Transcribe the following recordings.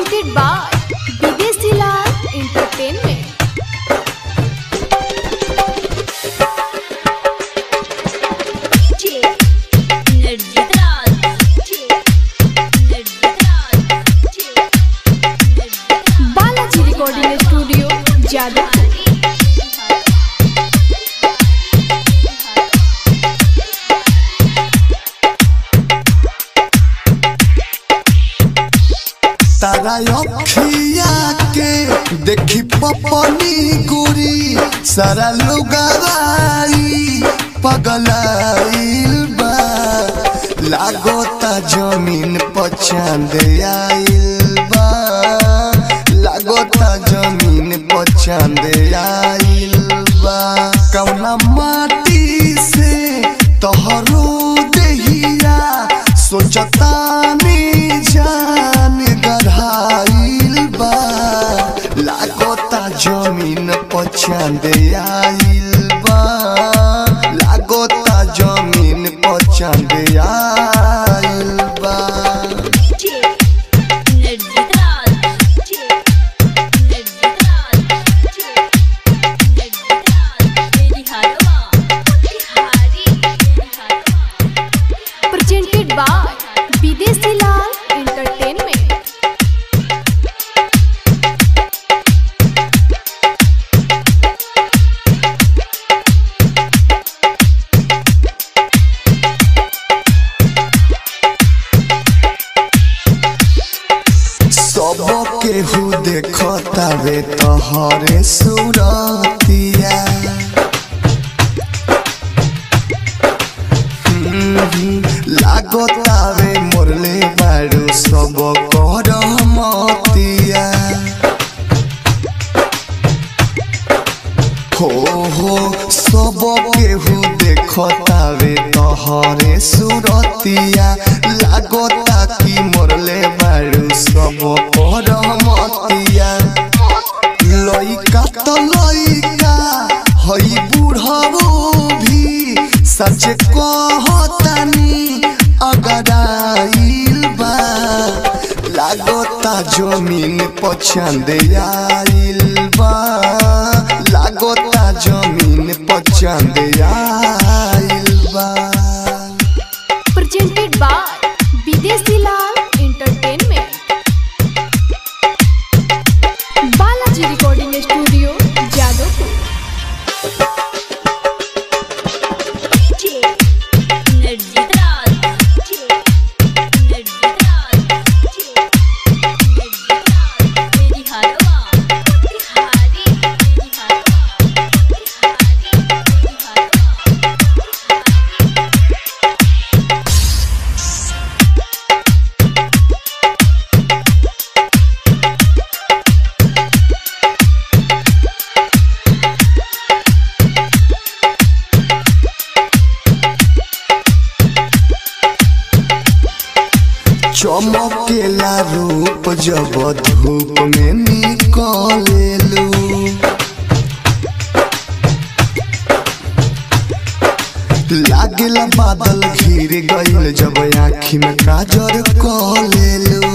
presented by Bidesi Lal Entertainment. Balaji Recording Studio, Jadavpur. तारा अखिया के देखी पपनी गुरी सारा लुगाई पगलाइल बा लागोता जमीन पचांद आइल बा लागोता जमीन पचांद आइल बा कौना माटी से तोहरो देहिया सोचतानी जान गढ़ाइल बा लागोता जमीन पचांद आइल बा लागोता जमीन पचांद आइल बा Presented by Bidesi Lal Entertainment. सब केहू देखतावे तोहरे सुरतिया हम्म, लागतावे मोरले बारू सब कर मतिया हो हो सब केहू देखतावे तोहरे सुरतिया लागता कि मोरले बारू सब पर मतिया लइका त लइका हई बुढ़ावो भी सच कहतानी अगर आइल बा लागता जमीन पछंद आइल बा लागता जमीन पछंद आइल बा Presented by Bidesi Lal Entertainment. Balaji Recording Studio, Jadavpur. चमकेला रूप जब धूप में निकलेलू लागेला बादल घिर गईल जब आँखी में काजर कलेलू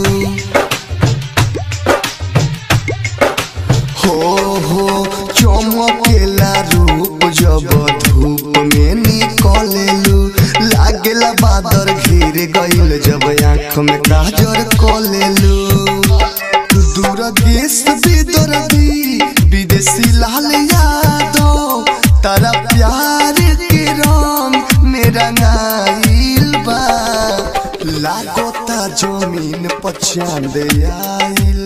हो हो चमकेला रूप जब धूप में निकलेलू लागेला बादर घिर गईल जब आँख में काजर कलेलू दूर देश विदर्भी विदेशी लाल यादव तारा प्यार के रंग मेरा नाइल बा लागोता जमीन पछांद आइल